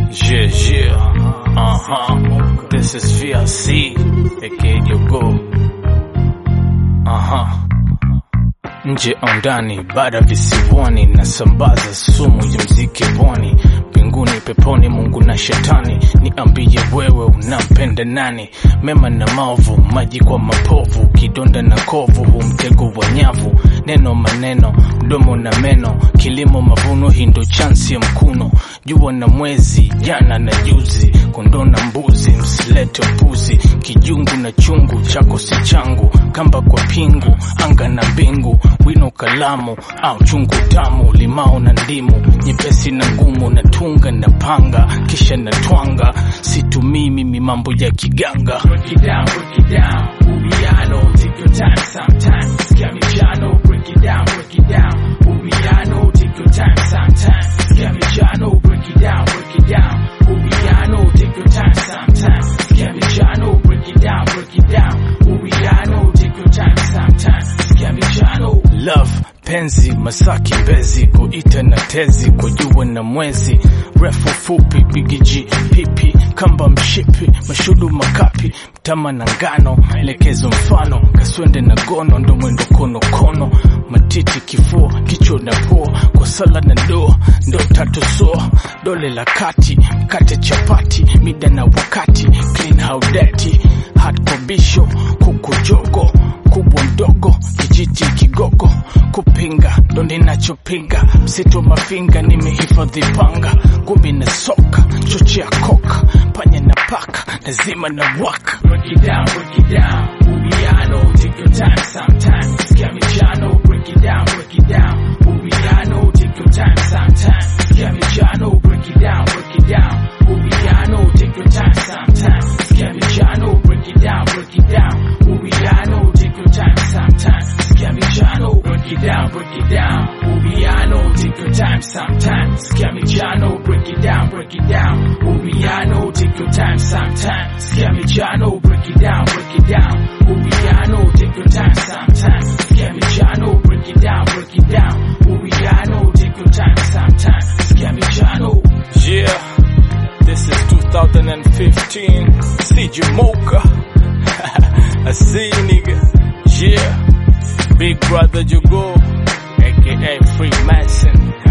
Yeah, yeah. Uh huh. This is VLC, aka Jogo. Uh huh. Nje au ndani, bara visiwani, nasambaza sumu ya mziki pwani, mbinguni, peponi, Mungu na shetani. Niambie wewe unampenda nani? Mema na maovu, maji kwa mapovu, kidonda na kovu, hu mtego wa nyavu, neno maneno, mdomo na meno, kilimo mavuno, hii ndo chansi ya mkuno, jua na mwezi, jana na juzi, kondoo na mbuzi, msilete upuzi, kijungu na chungu, chako si changu, kamba kwa pingu, anga na mbingu, wino kalamu au chungu tamu, limao na ndimu, nyepesi na ngumu, na tunga na panga, kisha na twanga, situmii mimi mambo ya kiganga. Break it down, break it down. Ubiano, take your time sometime. Scamichano, break it down, break it down. Ubiano, take your time sometime. Scamichano, break it down, break it down. Ubiano, take your time sometime. Scamichano, break it down, break it down. Ubiano, take your time sometime. Scamichano. love penzi masaki mbezi kuita na tezi kwa jua na mwezi refu fupi bigiji pipi kamba mshipi mashudu makapi mtama na ngano elekezo mfano kaswende na gono ndo mwendo kono kono matiti kifua kichwa na pua kwa sala na ndoa ndo tatu soa dole la kati mkate chapati mida na wakati clean how dirty hot kobisho kuku jogo kubwa mdogo kijiti kigogo kupinga ndo ninachopinga msitu mafinga nimehifadhi panga ngumi na soka chochea koka panya na paka lazima na waka Break it down, break it down. Ubiano, take your time sometime. Scamichano, break it down, break it down. Ubiano, take your time sometime. Scamichano, break it down, break it down. Ubiano, take your time sometime. Scamichano, break it down, break it down. Ubiano, take your time sometime. Scamichano, break it down, break it down. Ubiano, take your time sometime. Scamichano, break it down, break it down. Ubiano, take your time sometime. Scamichano, break it down, break it down. Ubiano, take your time sometime. Scamichano, break it down, break it down. Ubiano, take your time sometime. Scamichano. Yeah, this is 2015. CJ Mocha. I see you, nigga. Yeah, Big Brother Jogo, aka Freemason.